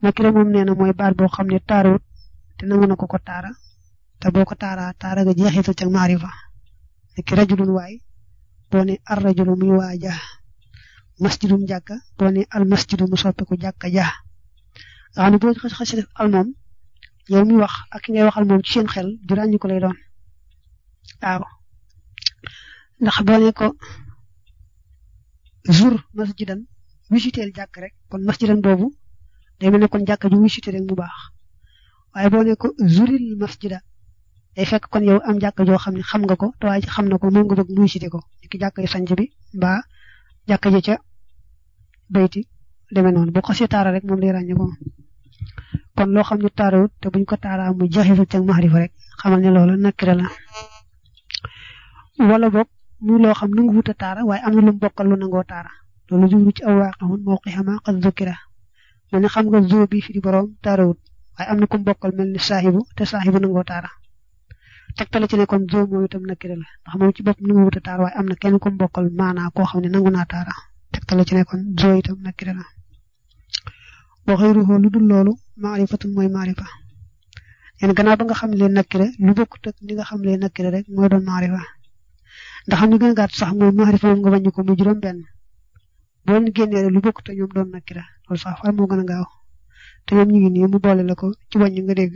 nakira moom nee na mooy baat boo xam ne taarawut te nangu na ko ko taara te boo ko taaraa taara nga jeexital ca maarifa niki rajulun waay boo ne ar rajulu muy waaja masjidum jàkka boo ne al masjidu mu soppeeku jàkka ja nga xam ne boo xas xas def al moom yow mi wax ak ki ngay waxal moom ci seen xel di ràññi ko lay doon waaw ndax boo ne ko jour masjidan wisiteel jàkk rek kon masjidan boobu day mel ne kon jàkka ju wisite rek mu baax waaye boo ne ko jouril masjida day fekk kon yow am jàkka joo xam ne xam nga ko te waaye xam na ko moom nga bëgg mu wisite ko ki jàkka yu sanc bi mbaa jàkka ji ca bayti demee noonu boo ko see taara rek moom lay ràññee ko kon loo xam ne taarawut te buñ ko taaraa mu jaxisul ca maxrifa rek xamal ne loolu nakira la wala boog muy loo xam nangu wut a taara waaye am na lu mu bokkal lu nangoo taara loolu jublu ci aw waaqixun mawqixama qad zukira mel ni xam nga zoo bi fi di borom taarawut waaye am na ku mu bokkal mel ni saaxibu te saaxibu nangoo taara tegtale ci ne kon zoo moom itam nakira la ndax moom ci bopp nangu wut a taara waaye am na kenn ku mu bokkal maanaa koo xam ne nangu naa taara tegtale ci ne kon zoo itam nakira la wa xayruhu lu dul loolu maarifatun mooy maarifa yéen gannaaw ba nga xam leen nakira lu bokkut ak li nga xam leen nakira rek mooy doon maarifa ndax xam ni gën a gàtt sax mooy maarifa moom nga wàññi ko muy juróom benn boo leen génnee lu bokkut ak ñoom doon nakira loolu sax far moo gën a gaaw te ñoom ñu ngi nii mu boole la ko ci wàññi nga dégg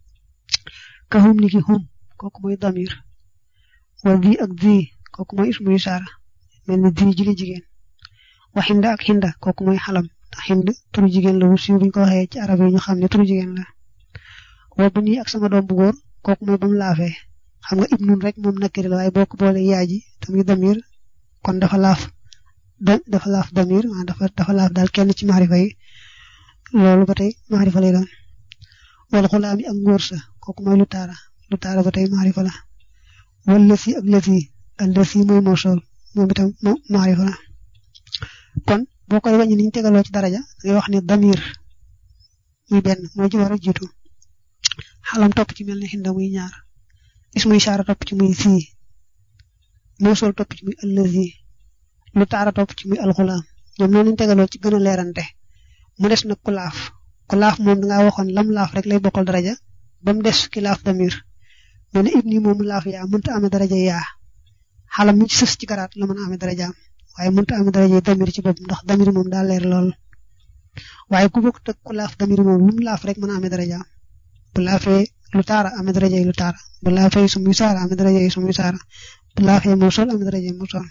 ka hum ni ki hum kooku mooy damir wala di ak di kooku mooy ismu isaara mel ni di jili jigéen wa xinda ak xinda kooku mooy xalam ndax xind turu jigéen la wu siiw buñ ko waxee ci arab yi ñu xam ne turu jigéen la wa bu nii ak sama doom bu góor kooku mooy ba mu laafee xam nga ibnun rek moom nakiri la waaye boo ko boole yaay ji tamit damir kon dafa laaf dafa laaf damir dafa dafa laaf daal kenn ci maarifa yi loolu ba tey maarifa lay doon wala xulaami ak ngóor sa kooku mooy lu taara lu taara ba tey maarifa la wala lësi ak lësi ak lësi mooy mosool moom itam maarifa la kon boo koy wàññi ni ñu tegaloo ci daraja ngay wax ne damir muy benn mooy ci war a jiitu xalam topp ci mel ne xinda muy ñaar ismu ishaara topp ci muy sii moosol topp ci muy allazi lu taara topp ci muy alxulaam ñoom noonu ñu tegaloo ci gën a leerante mu des nag ku laaf ku laaf moom dangaa waxoon lam laaf rek lay bokkal daraja ba mu des ki laaf damir mel ne ibni moomu laaf yaa mënta amee daraja yaa xalam mi ci sës ci garaat la mën a amee darajaam waaye mënta amee daraja damir ci bopp ndax damir moom daa leer lool waaye ku bokk teg ku laaf damir moom lu mu laaf rek mën a amee darajaam bu laafee lu taara amee daraja yi lu taara bu laafee su muy saara amee daraja yi su muy saara bu laafee moo sol amee daraja yi moo sol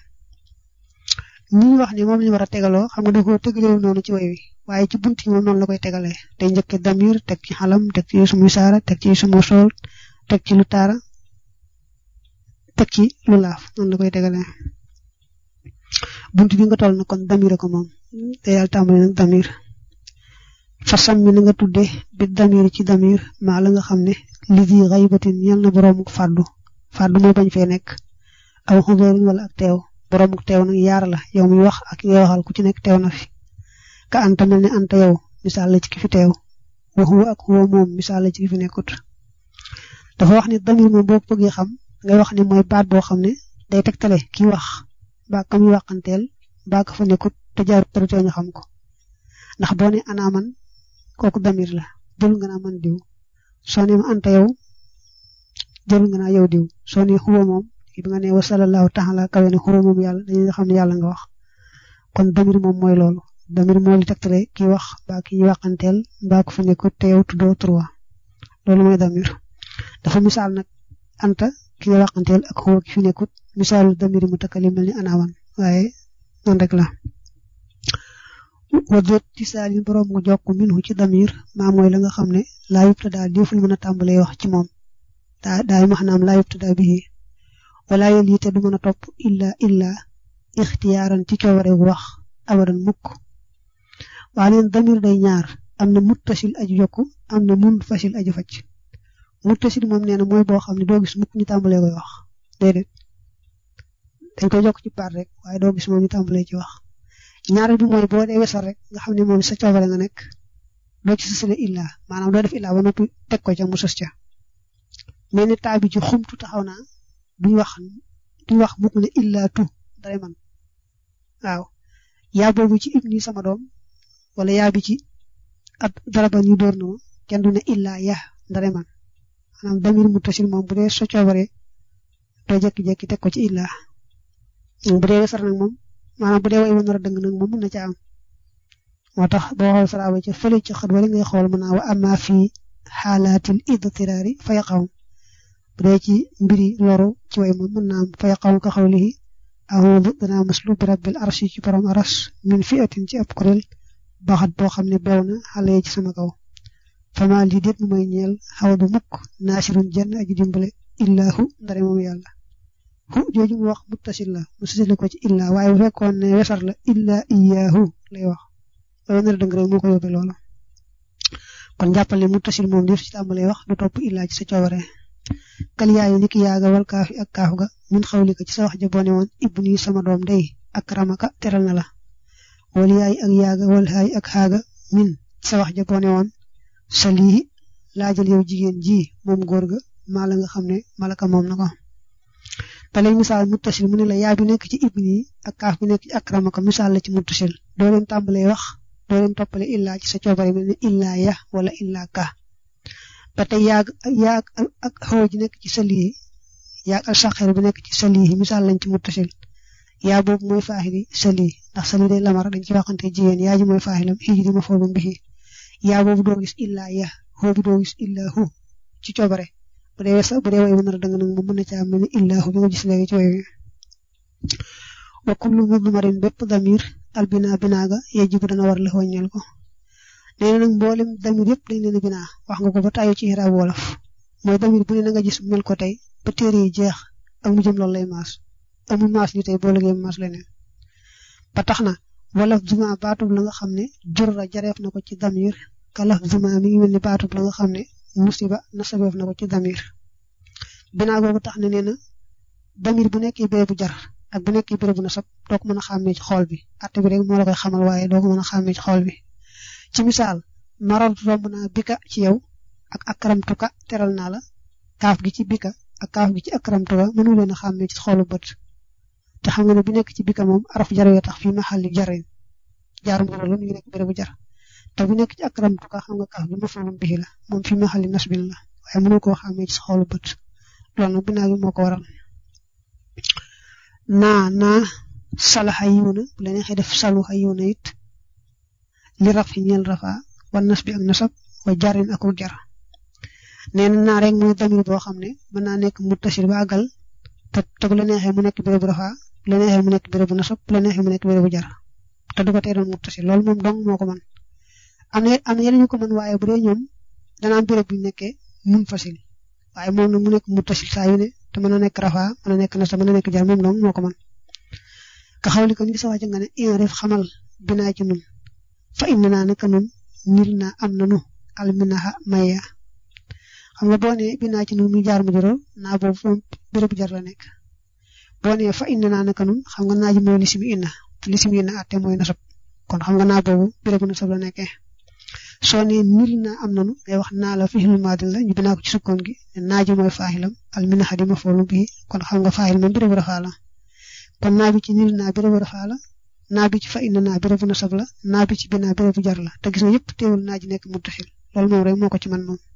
ñi wax ne moom lañu war a tegaloo xam nga da koo tegalee noonu ci way wi waaye ci bunt yi moom noonu la koy tegalee day njëkke damir teg ci xalam teg ci su muy saara teg ci su moo sol teg ci lu taara teg ci lu laaf noonu la koy tegalee bunt bi nga toll na kon damir ko moom te yàlla tàmbali nag damir fasam mi na nga tudde bi damir ci damir maa la nga xam ne li di xaybatin yal na boroomu fàddu fàddu mooy bañ fee nekk aw xudóorin wala ak teew boroomu teew nag yaar la yow mi wax ak ngay waxal ku ci nekk teew na fi ka anta mel ne anta yow misaal la ci ki fi teew wa huwa ak huwa moom misaal la ci ki fi nekkut dafa wax ne damir moom boo bëggee xam ngay wax ne mooy baat boo xam ne day tegtale ki wax mbaa ka muy waxanteel mbaa ka fa nekkut te jaarut tarutee ñu xam ko ndax boo ne ana man kooku damir la jël nga naa man diw soo ne ma anta yow jël nga naa yow diw soo ne xuwa moom bi nga ne wa sallallahu taala kawe ne xuwa moom yàlla dañuy xam ne yàlla nga wax kon damir moom mooy loolu damir moo li tegtale ki wax mbaa ki ñuy waxanteel mbaa ko fa nekkut te yow tuddoo trois loolu mooy damir dafa misaal nag anta ki nga waxanteel ak xuwa ki fi nekkut misaalu damir mu takkali mel ni anaawan waaye noonu rek la wadoot ci saalin borom nga jokk minhu ci damir maa mooy la nga xam ne laa yubta daal deful mën a tàmbalee wax ci moom daa daay maxnaam laa yubta daa bii wala yel yi te du mën a topp illa illa ixtiyaaran ci coobare wax abadan mukk waa neen damir day ñaar am na muttasil aju yokku am na mun fasil aju facc muttasil moom nee na mooy boo xam ne doo gis mukk ñu tàmbalee koy wax déedéet dañ koy jokk ci baat rek waaye doo gis moom ñu tàmbalee ci wax ñaareel bi mooy boo dee wesal rek nga xam ne moom sa coobare nga nekk doo ci sësale illa maanaam doo def illa ba noppi teg ko ca mu sës ca mel ni taa bi ci xumtu taxaw naa duñ wax duñ wax mukk ne illa tu dara man waaw yaa boobu ci ibni sama doom wala yaa bi ci ak daraba ñu dóor na ma kenn du ne illaa ya ndare man maanaam damir muttasil moom bu dee sa coobare doo jekki-jekki teg ko ci illaa bu dee wesar nag moom maanaam bu dee way wu nar a dëng nag moom mën na ca am moo tax boo xool saraaba ca fële ci xët wala ngay xool mën naa wa amma fii xaalaatil idtiraari fa yaqawm bu dee ci mbiri loru ci way moom mën naa am fa yaqawm ka xawlihi ahudu danaa muslu bi rabbil arshi ci borom aras min fi atin ci ab kuréel baxat boo xam ne beew na xale ci sama kaw fama lii déet mu may ñeel xaw du mukk naasirun jenn aji dimbale illaahu ndare moom yàlla hu jooju mu wax muttasil la mu sisale ko ci illaa waaye bu fekkoon ne wesar la illaa iyaahu lay wax loolu nar dëng rek moo ko yóbbee loola kon jàppal ne muttasil moom def ci tàmbalee wax du topp illaa ci sa coobare kal yaayu niki yaaga wal kaafi ak kaaf ga min xawlika ci sa wax ja boone woon ibni sama doom day ak ramaka teral na la wal yaay ak yaaga wal haay ak xaaga min ci sa wax ja boone woon sa lii laajal yow jigéen ji moom góor ga maa la nga xam ne malaka moom na ko te lay misaal muttasil mu ne la yaa bi nekk ci ibni ak kaaf bi nekk ci akramaka misaal la ci muttasil doo leen tàmbalee wax doo leen toppale illaa ci sa coobare mel ne illaa ya wala illaa ka ba tey yaag yaag ak xaw ji nekk ci sa lii yaag al saxeer bi nekk ci sa lii misaal lañ ci muttasil yaa boobu mooy faaxili sa lii ndax sa lii day lamar dañ ci waxante jigéen yaa ji mooy faaxilam xii ji di ma foolum bi yaa boobu doo gis illaa ya xoo bi doo gis illaa hu ci coobare bu dee wesa bu dee way bu nar a dëng nag moom mën na caa mel ni illaahu bi nga gis léegi ci way wi wa kullu mudmarin bépp damir albina binaaga yajibu dana war la wàññeel ko nee na nag mboolem damir yëpp dañ leen a binaa wax nga ko ba tàyyi ci xiraab wolof mooy damir bu ne na nga gis mel ko tey ba téere yi jeex ak mu jëm loolu lay maas amul maas li tey boo liggéey maas leneen ba tax na wolof juma baatub la nga xam ne jur la jareef na ko ci damir kalaf juma mi ngi mel ni baatub la nga xam ne musiba nasabeef na ko ci damir binaa googu tax ne nee na damir bu nekkee béré bu jar ak bu nekkee béré bu nasab doo ko mën a xàmmee ci xool bi atte bi rek moo la koy xamal waaye doo ko mën a xàmmee ci xool bi ci misaal maral romb naa bika ci yow ak akramtuka teral naa la kaaf gi ci bika ak kaaf gi ci akramtuka mënu leen a xàmmee ci xoolu bët te xam nga ne bi nekk ci bika moom araf jar wee tax fii maxalli jarin jaarum dara la mu ngi nekk béré bu jar te bu nekk ci akramtuka xam nga kaaf gi mafulum bihi la moom fii maxalli nasbin la waaye mënu koo xàmmee ci xoolu bët loolu nag binaa gi moo ko waral naa naa salaxa yiw na bu la neexee def saluxa yiw na it li raf yi ñeel rafa wa nas bi ak nasab wa jarin ak jar nee na naa rek mooy damir boo xam ne mën naa nekk muttasil ba àggal te te bu la neexee mu nekk bérébu rafa bu la neexee mu nekk bérébu nasab bu la neexee mu nekk bérébu jar te du ko tee doon muttasil loolu moom dong moo ko mën am na am na yeneen ñu ko mën waaye bu dee ñoom dana am béréb bu ñu nekkee mun fasil waaye moom nag mu nekk muttasil saa yu ne te mën a nekk rafa mën a nekk nasab mën a nekk jar moom dong moo ko mën ka xawli ko ni sa wàcc nga ne inrif xamal binaa ci nun fa inna naa naka nun nil naa am nanu alminaha maya xam nga boo nee binaa ci nun muy jaar mu juróom naa boobu moom bérébu jar la nekk boo nee fa inna naa naka nun xam nga naa ji mooy lisimi inna te lisimi inna atte mooy nasab kon xam nga naa boobu bérébu nasab la nekkee soo nee nil naa am nanu ngay wax naa la fihil maadin la ñu binaa ko ci sukkoon gi naa ji mooy faaxilam alminaha di ma foolu bii kon xam nga faaxil moom bérébu rafaa la kon naa bi ci nil naa bérébu rafaa la naa bi ci fa inna naa bérébu nasab la naa bi ci binaa bérébu jar la te gis nga yëpp teewul naa ji nekk muttasil loolu moom rek moo ko ci man moom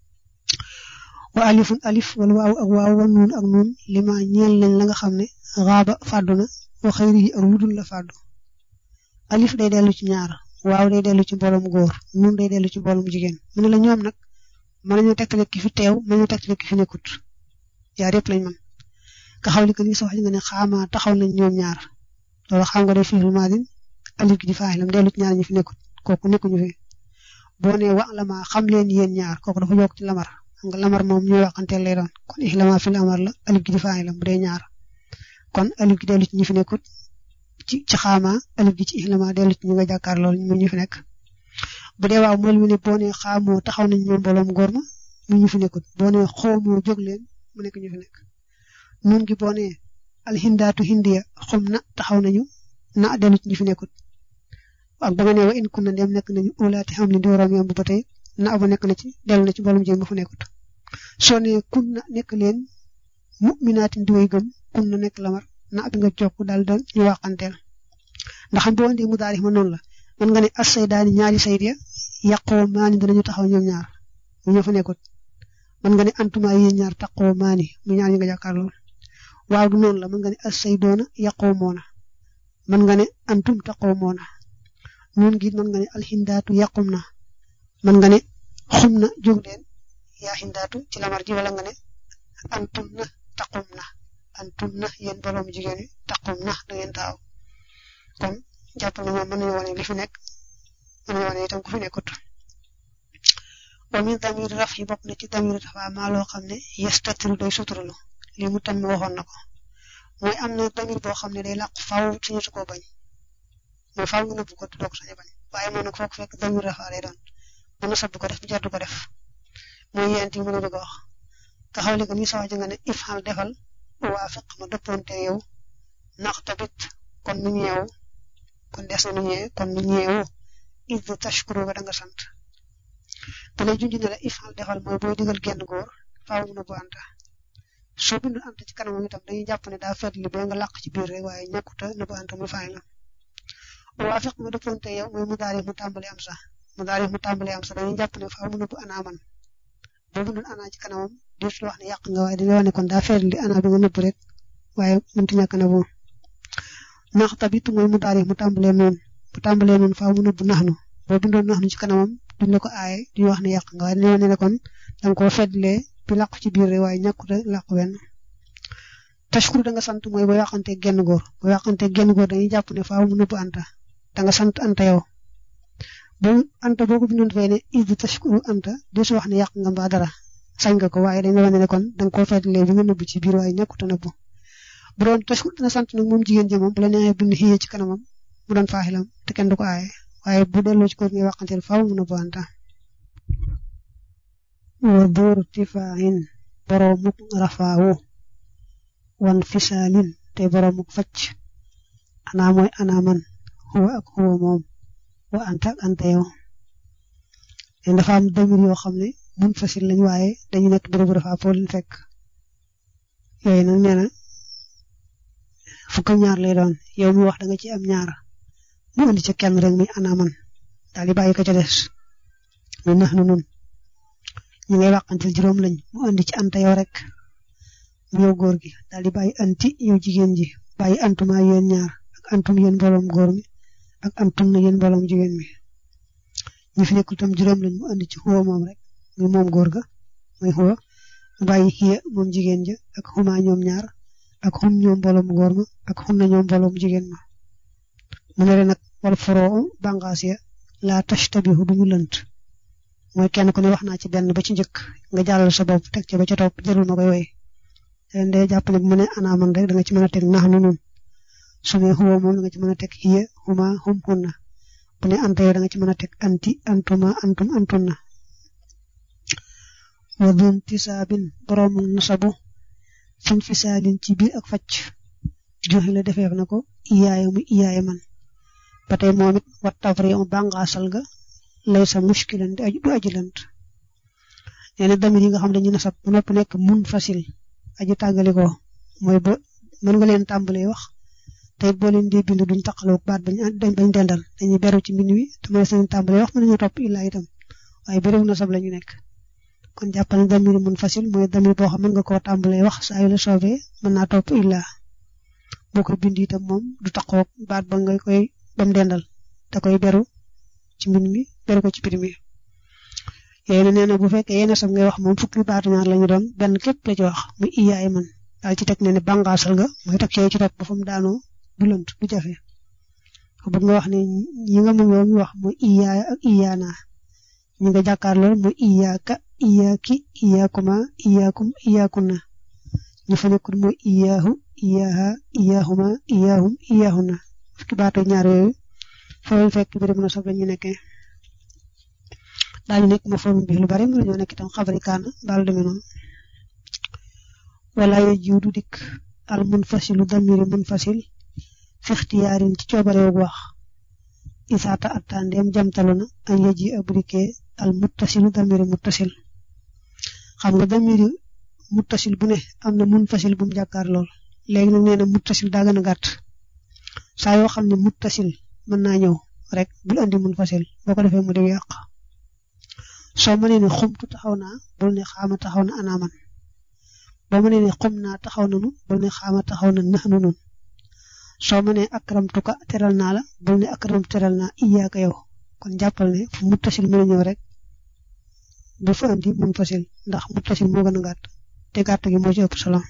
wa alifun alif wala waaw ak waaw wa nuun ak nuun lima ñeel lañ la nga xam ne xaaba fàddu na wa xëyri yi ak ludul la fàddu alif day dellu ci ñaar waaw day dellu ci mbooloom góor nuun day dellu ci mbooloom jigéen mu ne la ñoom nag mën nañoo tegtale ki fi teew mën nañoo tegtale ki fi nekkut yaar yëpp lañ mën ka xaw li ko ni sa wax nga ne xaama taxaw nañ ñoom ñaar loolu xam nga day fiil maadin alif gi di faaxilam dellu ci ñaar ñi fi nekkut kooku nekkuñu fi boo nee wa lama xam leen yéen ñaar kooku dafa yokk ci lamar xam nga lamar moom ñuy waxanteel lay doon kon ihlama fil amar la alif gi di faaxilam bu dee ñaar kon alif gi dellu ci ñi fi nekkut ci ci xaama alif gi ci ihlama dellu ci ñi nga jàkkaar loolu mu ñu fi nekk bu dee waaw mool mi ne boo nee xaamoo taxaw nañ ñoom mbooloom góor ma mu ñu fi nekkut boo nee xoomoo jóg leen mu nekk ñu fi nekk nun gi boo nee alhindaatu hindiya xum na taxaw nañu na dellu ci ñi fi nekkut ak ba nga nee wa in kunna dem nekk nañu ulaati xam ne di waroom yomb ba tey na ba nekk na ci dellu na ci mboolum jéem ba fa nekkut soo nee kun na nekk leen mu'minaatin di way gëm kun na nekk lamar na bi nga jokk daal da ñu waxanteel ndax boo indee mu daal ma noonu la mën nga ne as saydaani ñaari sayd ya yàqoo maani danañu taxaw ñoom ñaar mu ñoo fa nekkut mën nga ne antuma yéen ñaar taqoo maani mu ñaar ñi nga jàkkaar lool waaw du noonu la mën nga ne assay doona yàqoo moona mën nga ne antum taqoo moona noonu gi mën nga ne alxindaatu yàqum na mën nga ne xum na jóg leen yaa xindaatu ci lamar ji wala nga ne antum na taqum na antum na yéen borom jigéen yi taqum na da ngeen taaw kon jàppal na ñoom mën nañu wane li fi nekk mën nañu wane itam ku fi nekkut wa min damir raf yi bokk na ci damir dafa maa loo xam ne yestatiru day suturalu lii mu tam waxoon na ko mooy am na damir boo xam ne day làqu faaw suñu su koo bañ mooy faaw nga nëbb ko doo ko sañ bañ waaye moom nag foog fekk damir rafa lay doon mën na sabbu ko def jar du ko def mooy yent yi mën a bëgg a wax nga xaw li ko ni sawaji nga ne ifxal defal waafiq ma dëppoonte yow nax tabit kon nu ñeewu kon des na nu ñee kon nu ñeewu id tashkuru ga da nga sant da lay junj ne la ifxal defal mooy booy digal genn góor faaw mu nëbbu anta soo bindu anta ci kanamam itam dañuy jàpp ne daa fet li ba nga làq ci biir rek waaye ñàkkuta nëbbu anta muy fay la waafiq ma dëppoonte yow mooy mu daari mu tàmbali am sax mu daari mu tàmbali am sax dañuy jàpp ne faaw mu nëbbu anaaman boo bindoon ana ci kanamam diir wax ne yàq nga waaye dañuy wax ne kon daa feet li ana bi nga nëbb rek waaye mënti ñàkk na boobu nax tabit mooy mu daari mu tàmbalee noonu mu tàmbalee noonu faaw mu nëbb naxnu boo bindoon naxnu ci kanamam duñ la ko aaye duñ wax ne yàq nga waaye dañuy wax ne kon danga koo feetlee bi làqu ci biir rek waaye ñàkkute làqu wenn tashkur da nga sant mooy boo yàqante genn góor boo yàqante genn góor dañuy jàpp ne faaw mu nëbb anta da nga sant anta yow boo anta boo ko bindoon fee ne id tashkuru anta di su wax ne yàq nga mbaa dara sañ nga ko waaye dañ la wane ne kon da nga koo feetlee bi nga nëbb ci biir waaye ñàkkute nëbb bu doon tashkur dina sant nag moom jigéen ji moom bu la neexee bind xiyee ci kanamam mu doon faaxilam te kenn du ko aaye waaye bu delloo ci góor ngay waxanteel faaw mu nëbb anta wa dóor tifaahin boroomuk rafaawu wan fisaalin te boroomuk facc anaa mooy anaa man xuwa ak xuwa moom wa anta ak anta yow leen dafa am damir yoo xam ne mun fasil lañ waaye dañu nekk bërëbu dafa foo leen fekk yooyu nag nee na fukk ñaar lay doon yow mi wax da nga ci am ñaar mu indi ca kenn rek muy ana man daal di bàyyi ko ca des muy nax nu nun ñu ngay wàqantil juróom lañ mu indi ci anta yow rek mu yow góor gi daal di bàyyi anti yow jigéen ji bàyyi antuma yéen ñaar ak antum yéen mbooloom góor mi ak antum na yéen mbooloom jigéen mi ñu fi nekkul tam juróom lañ mu andi ci xuwa moom rek muy moom góor ga muy xuwa mu bàyyi xiya moom jigéen ja ak xuma ñoom ñaar ak xum ñoom mbooloom góor ma ak xum na ñoom mbooloom jigéen ma mu ne leen nag wal foroo bàngaas ya laa tashtabihu duñu lënt mooy kenn ku ne wax naa ci benn ba ci njëkk nga jàllal sa bopp teg ca ba ca topp jarul ma koy woy leen day jàpp ne bu mu ne ana man rek da nga ci mën a teg nax nu nun su ne xuwa moom da nga ci mën a teg xiya xuma xum xunna bu ne anta yow da nga ci mën a teg anti antuma antum antunna wa dun tisaabin boroomu nasabu fin fisaalin ci biir ak facc joxe la defeef na ko iyaaya mu iyaaya man ba tey moom it wat tafri mu bàngaasal ga lay sa muskilan di aju du aji lant nee na damir yi nga xam dañu nasab bu nopp nekk mun fasil aju tàggalikoo mooy ba mën nga leen tàmbalee wax te it boo leen dee bind duñ taqaloo baat bañ bañ dendal dañuy beru ci mbind wi te mën seen tàmbalee wax mën nañu topp illaa itam waaye béréw nasab la ñu nekk kon jàppal ne damir mun fasil mooy damir boo xam mën nga koo tàmbalee wax saa yu la soobee mën naa topp illaa boo ko bind itam moom du taqoo baat ba nga koy bam dendal da koy beru ci mbind mi beru ko ci biir mi yooyu nee na bu fekkee yenn sam ngay wax moom fukki baatu ñaar la ñu doon benn képp la ci wax muy iyaay man daal ci teg ne ne bàngaasal nga mooy teg ci topp ba fa mu daanoo du lënt du jafe bëgg nga wax ne ñi nga mu yow mi wax mooy iyaaya ak iyaana ñi nga jàkkaar lool mooy iyaaka iyaaki iyaakuma iyaakum iyaakunna ñu fa nekkul mooy iyaahu iyaaha iyaahuma iyaahum iyaahunna fukki baatu ñaar yooyu foofu fekk bi mën a soog ñu nekkee daañu nekk ma forme bi lu bari mën nañoo nekk itam xabari kaana daal demee noonu wala ye jiw du dikk al munfasilu damiri munfasil fi ixtiyaarin ci coobareegu wax isaata attandeem jamtalu na an yeji abrike al muttasilu damiri muttasil xam nga damiri muttasil bu ne am na munfasil bu mu jàkkaar lool léegi nag nee na muttasil daa gën a gàtt saa yoo xam ne muttasil mën naa ñëw rek bul andi munfasil boo ko defee mu dem yàq soo mënee ne xumtu taxaw naa bul ne xaama taxaw na anaaman boo mënee ne xum naa taxaw nanu bul ne xaama taxaw na nax nu nun soo mënee akramtuka teral naa la bul ne akram teral naa iyaaka yow kon jàppal ne fu muttasil mën a ñëw rek bu fa andi mun fasil ndax muttasil moo gën a gàtt te gàtt gi moo ci ëpp solo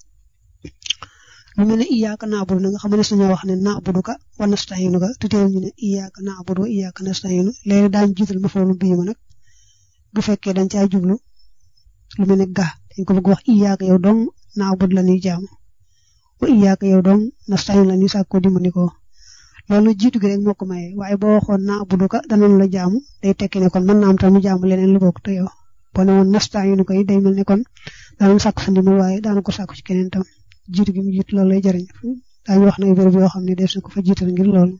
lu mel ne iyaaka naabudu na nga xam ne suñu wax ne naabuduka wa nasta'inuka te teewul ñu ne iyaaka naabudu wa iyaaka nasta'inu léegi daañu jiital ma foolu bii ma nag bu fekkee dañ caa jublu lu mel ne ga dañ ko bëgg wax iyaaka yow dong naabudu la ñuy jaamu wa iyaaka yow dong nasta'inu la ñuy sàkkoo dimbandikoo loolu jiitu gi rek moo ko maye waaye boo waxoon naabuduka danañ la jaamu day tekki ne kon mën naa am tam ñu jaamu leneen lu bokk te yow boo ne woon nasta'inu koy day mel ne kon danañ sàkku sa ndimbal waaye daana ko sàkku ci keneen tam jiitu gi mu jiitu loolu lay jëriñ daañu wax na ay béréb yoo xam ne des na ko fa jiital ngir loolu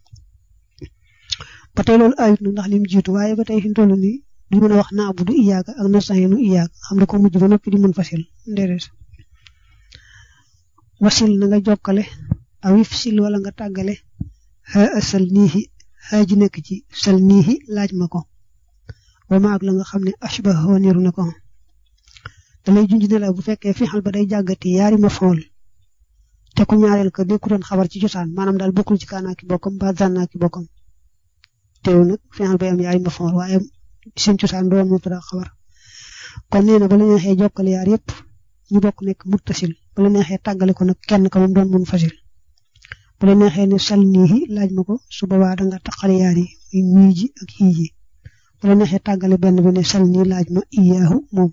ba tey loolu ayut na ndax li mu jiitu waaye ba tey fi mu toll nii du mën a wax naabudu iyaaka ak nasta'iinu iyaaka xam ne ko mujj ba noppi di mën fasil déedéet wasil na nga jokkale aw if sil wala nga tàggale xaa sal niihi xaa ji nekk ci sal niihi laaj ma ko wa maag la nga xam ne ashbahoo niru na ko da lay junj ne la bu fekkee fixal ba day jàggati yaari ma fool te ku ñaareel ko nekku doon xabar ci cosaan maanaam daal bokkul ci kaanaa ki bokkam ba zànnaa ki bokkam teew nag fixal bay am yaari ma fool waaye seen cosaan doon mu tudd xabar kon nee na ba la neexee jokkale yaar yëpp ñu bokk nekk muttasil ba la neexee tàggale ko nag kenn ka moom doon mun fasil bu la neexee ne sal niihi laaj ma ko su boobaa danga taqale yaar yi muy ñii ji ak xii ji bu la neexee tàggale benn bi ne sal nii laaj ma iyaahu moom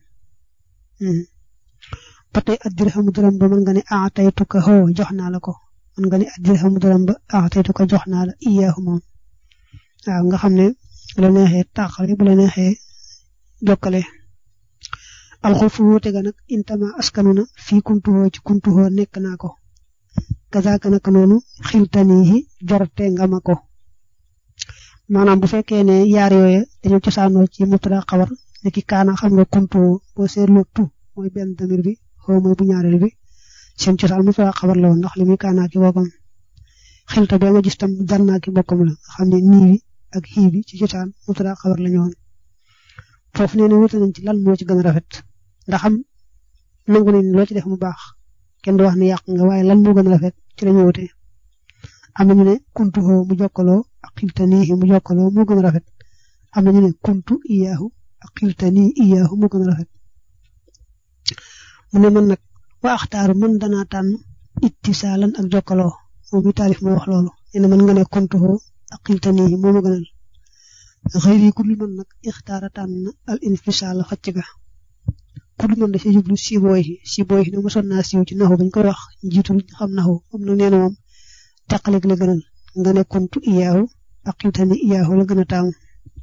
ba tey addirhamu dërëm ba mën nga ne aataytuka hoo jox naa la ko mën nga ne addirhamu dërëm ba aataytuka jox naa la iyaahu moom waaw nga xam ne bu la neexee tàqale bu la neexee jokkale alxulfu wuute ga nag intama askanu na fii kuntuhoo ci kuntuhoo nekk naa ko kazaaka naka noonu xiltanihi jorte nga ma ko maanaam bu fekkee ne yaar yooye dañoo cosaanoo ci mubtada xabar ne ki kaana xam nga kuntuhoo boo seetloo tu mooy benn damir bi xaw mooy bu ñaareel bi seen cosaan mubtada xabar la woon ndax li muy kaanaa ki bokkam xilta bee nga gis tam dannaa ki bokkam la nga xam ne nii bi ak xii bi ci cosaan mubtada xabar la ñu woon foofu nee na wuute nañ ci lan moo ci gën a rafet ndax xam nangu nañ loo ci def mu baax kenn du wax ne yàq nga waaye lan moo gën a rafet ci la ñu wute am na ñu ne kuntu xoo mu jokkaloo ak xiltanii mu jokkaloo moo gën a rafet am na ñu ne kuntu iyaahu ak xiltanii iyaahu moo gën a rafet mu ne man nag wa axtaaru man danaa tànn ittisaalan ak jokkaloo moom mi taalif moo wax loolu nee na mën nga ne kuntu xoo ak xiltanii moo ma gënal xëyri ku li man nag ixtaara tànn al infisaal xacc ga ku li man da ci jublu sibooy yi sibooy yi ne mosoon naa siiw ci naxu bañ koy wax njiitul xam naxu am na nee na moom teqaleeg la gënal nga ne kuntu iyaahu ak xiltani iyaahu la gën a taamu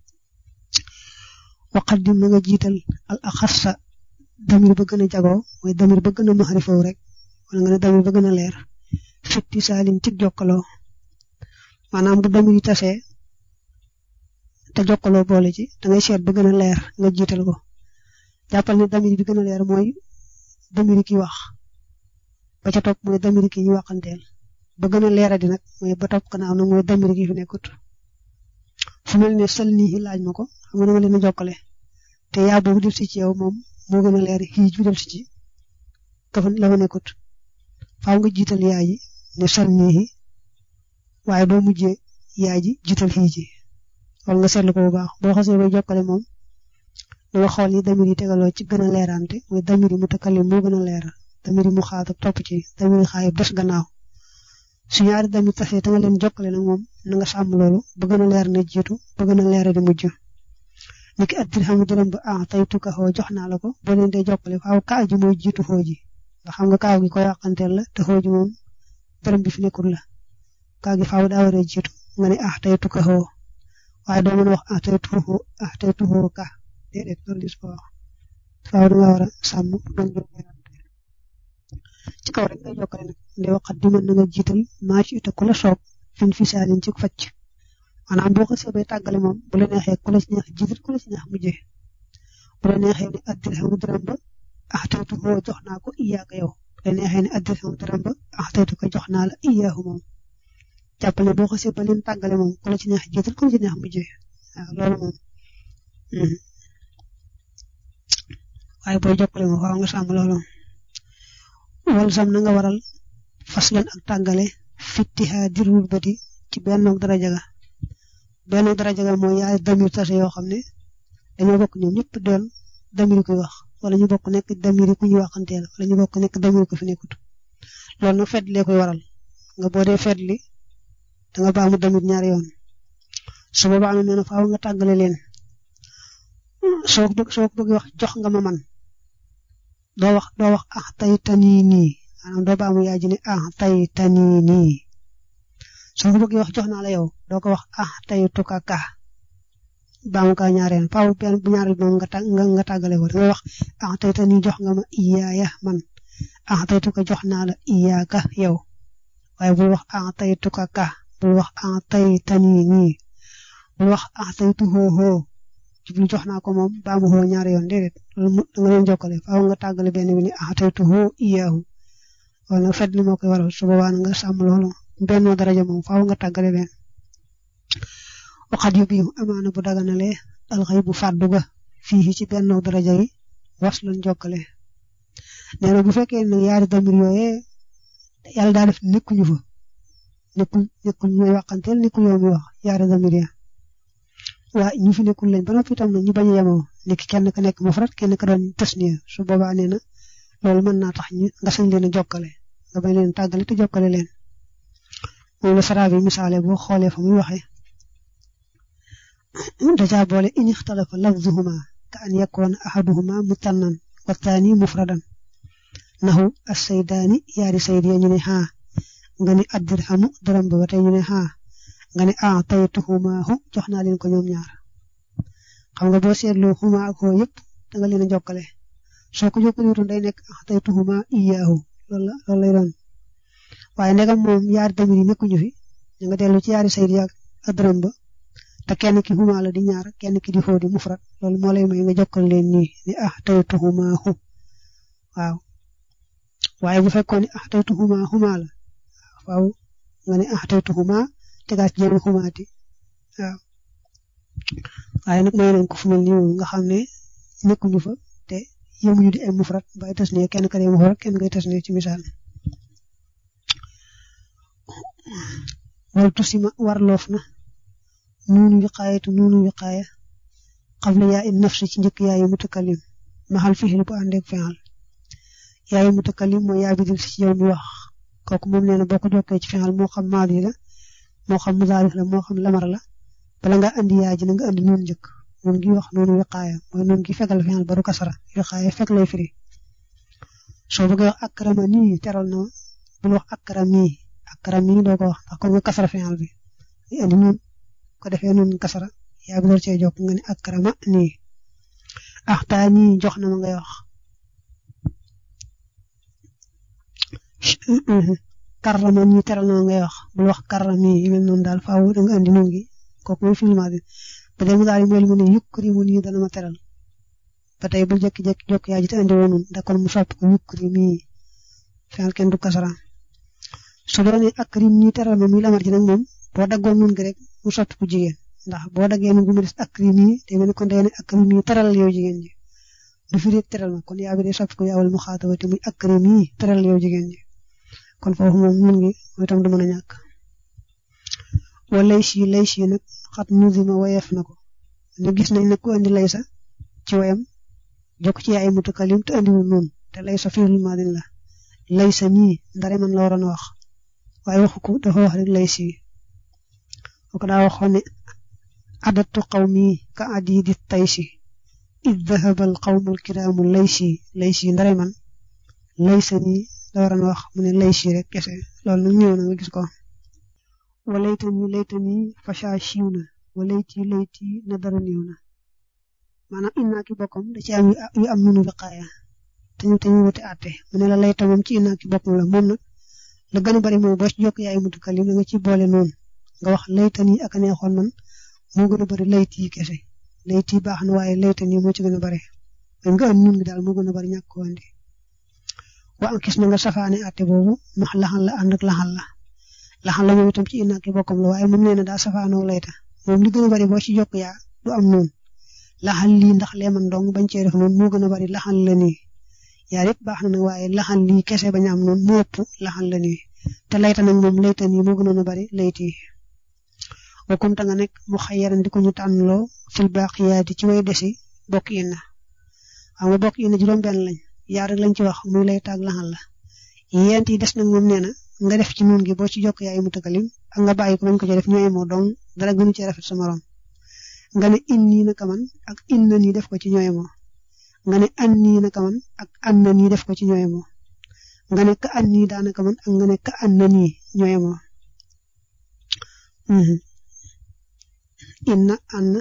waqaddim na nga jiital al axassa damir ba gën a jagoo mooy damir ba gën a maxarifaw rek wala nga ne damir ba gën a leer fitti saalin ci jokkaloo maanaam bu damir yi tasee te jokkaloo boole ci da ngay seet ba gën a leer nga jiital ko jàppal ne damir bi gën a leer mooy damir ki wax ba ca topp mooy damir ki ñu waxanteel ba gën a leeradi nag mooy ba topp gannaaw nag mooy damir ki fi nekkut fu mel ne sal nii laaj ma ko xam nga dama leen a jokkale te yaa boobu def si ci yow moom moo gën a leer xiij bi def si ci ka fa la fa nekkut faaw nga jiital yaay ji ne sal nii waaye doo mujjee yaay ji jiital xiij ji wala nga seetlu ko bu baax boo xasee bay jokkale moom danga xool yi damir yi tegaloo ci gën a leerante mooy damir yi mu takkalim moo gën a leer damir yi mu xaatab topp ci damir yi xaayib des gannaaw su ñaari damir tasee te nga leen jokkale nag moom na nga sàmm loolu ba gën a leer na jiitu ba gën a leer di mujj niki at dirhamu dërëm ba ah tey tukka xoo jox naa la ko boo leen dee jokkale faaw kaa ji mooy jiitu xoo ji nga xam nga kaaw gi ko yàqanteel la te xoo ji moom dërëm bi fi nekkul la kaa gi faaw daa waree jiitu nga ne ah tey tukka xoo waaye doo mën a wax ah tey tuxu ah tey tuxu ka déedéet loolu dis ko wax faaw da nga war a sàmm doon ci kaw rek ngay jokkale nag nde waxat di mën na nga jiital maa ci ite ku la soob fin fi saalin ci facc maanaam boo ko seebee tàggale moom bu la neexee ku la ci neex jiital ku la ci neex mujjee bu la neexee ne addirhamu dërëm ba ah tey tuxu jox naa ko iyaaka yow bu la neexee ne addirhamu dërëm ba ah tey ko jox naa la iyaahu moom jàppale boo ko seebee leen tàggale moom ku la ci neex jiital ku la ci neex mujjee waaw loolu moom waaye booy jokkale ma faaw nga sàmm loolu wal sam na nga waral faslan ak tàggale fittiha dirul bati ci bennoog daraja ga bennoog daraja ga mooy yaari damir tase yoo xam ne dañoo bokk ñoom ñëpp doon damir koy wax wala ñu bokk nekk damir ku ñuy waxanteel wala ñu bokk nekk damir ko fi nekkut loolu nag fedd lee koy waral nga boo dee fedd li da nga baamu damir ñaari yoon su boobaa nee na faaw nga tàggale leen soo ko bëgg soo ko bëgg wax jox nga ma man doo wax doo wax ah tay tanii nii maanaam doo baamu yaay ji ne ah tay tanii nii soo ko bëggee wax jox naa la yow doo ko wax ah tay tuka ka baamu ka ñaareel faaw benn bu ñaareel moom nga tà nga tàggale ko dangay wax ah tay tanii jox nga ma iyaaya man ah tay tuka jox naa la iyaaka yow waaye bul wax ah tay tuka ka bul wax ah tay tanii nii bul wax ah tay tu hoo hoo jublu jox naa ko moom baamu hoo ñaari yoon déedéet loolu da nga leen jokkale faaw nga tàggale benn bi ni ah tay tu hoo iyaahu wala nag fedd li moo koy waral su boobaa nga sàmm loolu bennoo daraja moom faaw nga tàggale leen waxat yu bii amaana bu daganalee alxay bu fàddu ga fii ci bennoo daraja yi was lañ jokkale nee na bu fekkee nag yaari damir yooyee yàlla daa def nekkuñu fa nekkul nekkul ñooy waxanteel nekkul yow mi wax yaari damir ya waa ñu fi nekkul lañ ba noppi itam nag ñu bañ a yemoo nekk kenn ka nekk mufrad kenn ka doon tasniya su boobaa nee na loolu mën naa tax ñu nga sañ leen a jokkale nga bañ leen tàggale te jokkale leen moom la sara bi misaale boo xoolee fa muy waxee dajaa boole in ixtalafa lafzuhuma ka an yakoona ahaduhuma mutannan wa taani mufradan nahu as-saydaani yaari sayd ya ñu ne xaa nga ni addirhamu dërëm ba ba tey ñu ne xaa nga ne ah taytuhumaahu jox naa leen ko ñoom ñaar xam nga boo seetloo xuma ak xoo yëpp da nga leen a jokkale soo ko jokkale wutoon day nekk ah taytuhuma iyaahu loolu la loolu lay doon waaye ndegam moom yaari damir yi nekkuñu fi da nga dellu ci yaari sayid yaag ak dërëm ba te kenn ki xuma la di ñaar kenn ki di xoo di mufrat loolu moo lay may nga jokkal leen nii ni ah taytuhumaahu waaw waaye bu fekkoon ne ah taytuhuma xuma la waaw nga ne ah taytuhuma tegaat ci jëmi xumaati waaw waaye nag may nañ ko fu mel nii nga xam ne nekkuñu fa te yemuñu di ay mufrat bay tas ne kenn ka dee mufrat kenn ngay tas ne ci misaal wal tusima warloof na nuunu wiqaayatu nuunu wiqaaya qabla yaa in nafsi ci njëkk yaayu mutakallim maxal fixil bu àndeeg fexal yaayu mutakallim mooy yaa bi dil si ci yow mi wax kooku moom nee na boo ko jokkee ci fexal moo xam maadi la moo xam muzaarif la moo xam lamar la bala nga andi yaa ji na nga andi noonu njëkk noonu gi wax noonu wiqaaya mooy noonu gi fegal fexal ba du kasara wiqaaya fekk lay firi soo bëggee wax akrama nii teral na bul wax akrami akrami doo ko wax ndax kon nga kasara fexal bi di andi noonu ko defee noonu kasara yaa bi door cee jokk nga ne akrama nii axtaa nii jox na ma ngay wax karrama ñi teral na ngay wax bul wax karrami yi mel noonu daal faaw da nga andi noonu gi kooku mooy filma bi ba tey mu daal di mel mu ne yukrimu nii dana ma teral ba tey bul jékki-jékki jokk yaa ji te andi woon da kon mu soppi ko yukrimi fenal kenn du kasara su doonee akrim ñi teral ma muy lamar ji nag moom boo daggoon nun gi rek mu soppi ko jigéen ndax boo daggee nun gi mu des akrim yi te mel ni kon day ne akrim yi teral yow jigéen ji du fi rek teral ma kon yaa bi day soppi ko yaawal mu xaatabati muy akrim yi teral yow jigéen ji kon foofu moom mun ngi mooy tam du mën a ñàkk wa lay si lay si nag xat nuzima wayeef na ko ne gis nañ nag ku andi lay sa ci wayam jokk ci ay mutakalim te andiwul noonu te lay sa fiirul maadin la lay sa nii ndare man la waroon a wax waaye waxu ko dafa wax rek lay si ko daa waxoon ne adatu qawmi ka adidi tay si id dahaba al qawmu al kiraamu lay si lay si ndare man lay sa nii la waroon wax mu ne lay si rek kese loolu nag ñëw na nga gis ko walaytani laytani fasha siiw na walayti layti na dara néew na maanaam innaa ki bokkam da ci am yu am nunu wiqaaya te ñu te ñu wuti àtte mu ne la layta moom ci innaa ki bokkam la moom nag la gën a bari moom boo ci jokk yaay mutakalim da nga ci boole noonu nga wax laytani ak a neexoon man moo gën a bari layti kese layti baax na waaye laytani moo ci gën a bari mais nga am nun gi daal moo gën a bari ñàkk ko andi wa an gis na nga safaane àtte boobu max laxal la ànd ak laxal la laxal la moom itam ci innaaki bokkam la waaye moom nee na daa safaanoo layta moom li gën a bari boo ci jokk yaa du am noonu laxal lii ndax leeman dong bañ cee def noonu moo gën a bari laxal la nii yaar yëpp baax na nag waaye laxal lii kese bañ am noonu moo ëpp laxal la nii te layta nag moom layta nii moo gënoon a bari layti wa kunta nga nekk mu xayyaran di ko ñu tànnloo fil baaqiyaati ci way desi bokk inna xam nga bokk inna juróom-benn lañ yaar rek lañ ci wax muy layta ak laxal la yent yi des nag moom nee na nga def ci nuun gi boo ci jokk yaay mutakalim ak nga bàyyi ko bañ ko ci def ñooy moo dong dara gënu ci rafet sa morom nga ne inni naka man ak inna nii def ko ci ñooy moo nga ne an nii naka man ak an na nii def ko ci ñooy moo nga ne ka an nii daanaka man ak nga ne ka an na nii ñooy moo inna an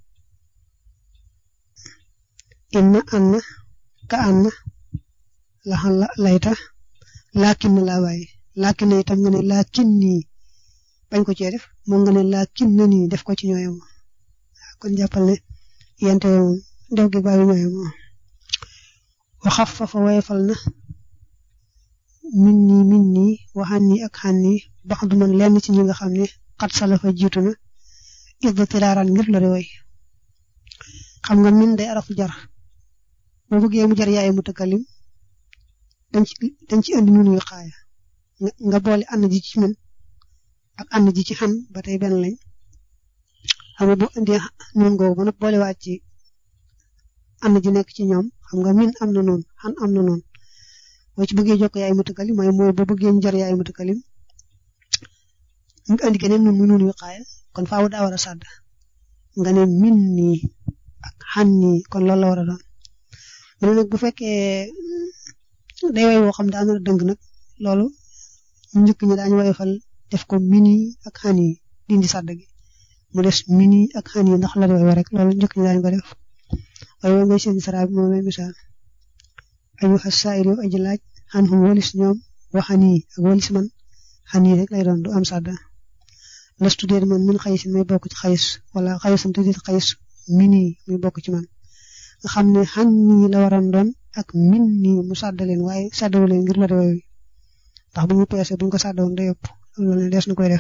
inna an ka an laxal la layta laakin na laa bàyyi laakin na itam nga ne laakin nii bañ ko cee def moom nga ne laakin na nii def ko ci ñooy moo kon jàppal ne yente moom def gi bàyyi ñooy moo waxaf fa fa woyefal na min nii min nii waxaan nii ak xaan nii bax du man lenn ci ñi nga xam ne xat salafa jiitu na idda tilaaraan ngir lori way xam nga min day arafu jar boo bëggee mu jar yaay mutakalim dañ ci dañ ci andi nun yu xaaya nga boole ànd ji ci min ak ànd ji ci xan ba tey benn lañ xam nga boo indee nun googu ba nag boole waat ci ànd ji nekk ci ñoom xam nga min am na noonu xan am na noonu boo ci bëggee jokk yaay mutakalim mooy mooy boo bëggee ñu jar yaay mutakalim nga andi keneen nun mu nun yu xaaya kon faaw daa war a sàdd nga ne min nii ak xan nii kon loolu la war a doon mu ne nag bu fekkee day way woo xam daana dëng nag loolu ñu njëkk ñi daañu woyofal def ko mini ak xan yi dindi sàdd gi mu des mini ak xan yi ndax la way rek loolu njëkk ñi daañu ko def waaye woo ngay seen sara bi moom lay misaal ayu xasaayir yow aji laaj xan xum walis ñoom waxan yi ak walis man xan yi rek lay doon du am sàdda lastu déet man min xayis may bokk ci xayis wala xayisam te déet xayis mini muy bokk ci man nga xam ne xan nii la waroon doon ak min nii mu sàdd leen waaye sàddawu leen ngir la way ndax bu ñu peese bu ñu ko sàddawoon day ëpp loolu ne des na koy def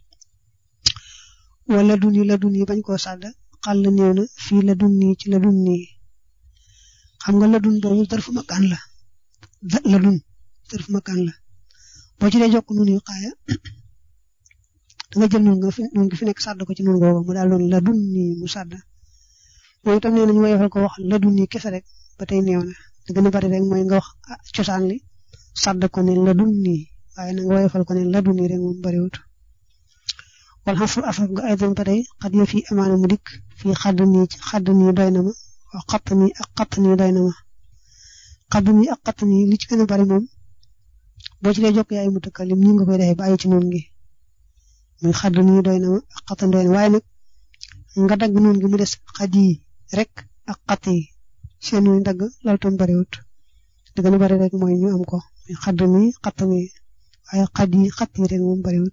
wala dun yi la dun yi bañ koo sàdd xàll néew na fii la dun nii ci la dun nii xam nga la dun boobu darfu makaan la la dun darfu makaan la boo ci dee jokk nun yu xaaya danga jël nun nga fi nun gi fi nekk sàdd ko ci nun googu mu daal doon la dun nii mu sàdd mooy itam nee nañu woyofal ko wax la dun nii kese rek ba tey néew na li gën a bari rek mooy nga wax cosaan li sàdd ko ne la dun nii waaye na nga woyofal ko ne la dun nii rek moom bariwut wal xasru asaf nga ay doon ba tey xat yo fii amaana mu dikk fii xadd nii xadd nii doy na ma wax xatt nii ak xatt nii doy na ma xadd nii ak xatt nii li ci gën a bari moom boo ci dee jokk yaay mutakalim ñi nga koy defee bàyyi ci noonu gi muy xadd nii doy na ma ak xatt doy na waaye nag nga dagg noonu gi mu des xad yi rek ak xatt yi seen yu dagg loolu tam bariwut li gën a bari rek mooy ñu am ko muy xadd nii xatt nii waaye xad yi xatt yi rek moom bariwut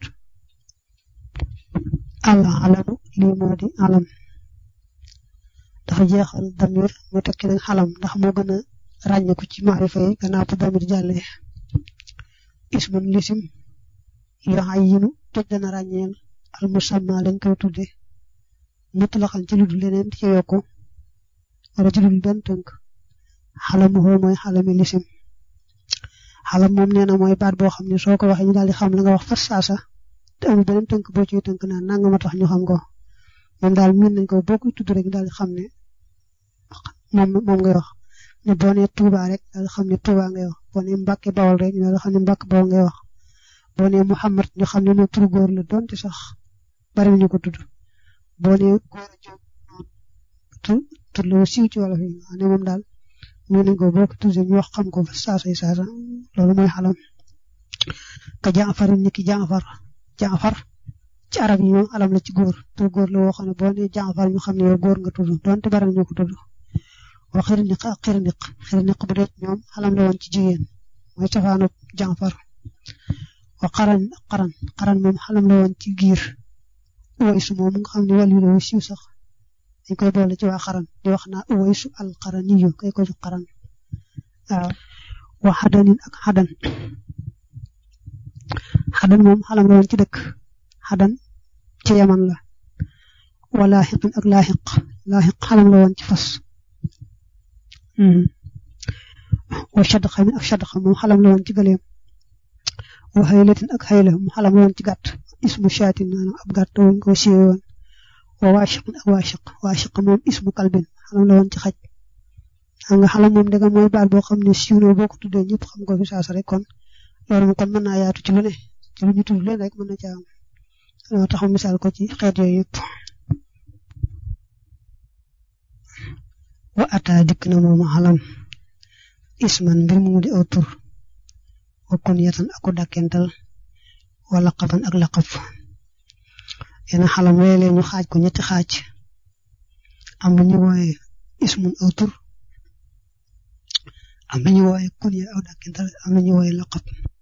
ala alamu lii moo di alam dafa jeexal damir mu tekki nag xalam ndax moo gën a ràññeeku ci maarifa yi gannaaw bu damir jàllee ismun lisim yoo ay yinu toj dana ràññeel al musamma lañ koy tudde mutlaqan ci lu dul leneen ci yokku wala ci lu dul benn tënk xalamu xoo mooy xalami lisim xalam moom nee na mooy baat boo xam ne soo ko waxee ñu daal di xam la nga wax fas saasa te amul beneen tënk boo ciy tënk naan nanga ma tax ñu xam ko moom daal miin nañ ko boo koy tudd rek daal di xam ne moom moom ngay wax ne boo nee Touba rek daal di xam ne Touba ngay wax boo nee Mbacke Bawol rek ñu daal di xam ne Mbacke Bawol ngay wax boo nee Mouhamad ñu xam ne moom turu góor la donte sax bari ñu ko tudd boo nee góor a jóg tur tur la siiw ci wolof yi ne moom daal miin nañ ko boo ko tudd ñu wax xam ko fa saasa yi saasa loolu mooy xalam ka Jaafar ni ki Jaafar Jaafar ci arab yi moom alam la ci góor tur góor la woo xam ne boo nee Jaafar ñu xam ne yow góor nga tudd donte bari nañu ko tudd wa xirniq ak xirniq xirniq bu dee ñoom alam la woon ci jigéen mooy cosaanu Jaafar wa qaran qaran qaran moom alam la woon ci giir Uwaysu moom nga xam ne wàllu la siiw sax dañ koy boole ci waa qaran di wax naa Uwaysu al qaraniyu kay ko jox qaran waaw wa xadanin ak xadan xadan moom xalam la woon ci dëkk xadan ci yaman la wa laaxiqin ak laaxiq laaxiq xalam la woon ci fas wa shadqa min ak shadqa moom xalam la woon ci gëleem wa xaylatin ak xayla mu xalam la woon ci gàtt ismu shaatin maanaam ab gàtt woon ko siiwe woon wa waashiqin ak waashiq waashiq moom ismu kalbin xalam la woon ci xaj xam nga xalam moom danga mooy baat boo xam ne siiw na boo ko tuddee ñëpp xam ko fi saasa rek kon loolu kon mën naa yaatu ci lu ne ci lu ñu tudd leen rek mën na caa am loo taxaw misaal ko ci xeet yooyu yëpp wa ata dikk na moom xalam isman mbir mu di aw tur wa kunyatan aku dàkkental wa laqaban ak laqab yena xalam léeg-léeg ñu xaaj ko ñetti xaaj am na ñu wooye ismun aw tur am na ñu wooye kunya aw dàkkental am na ñu wooye laqab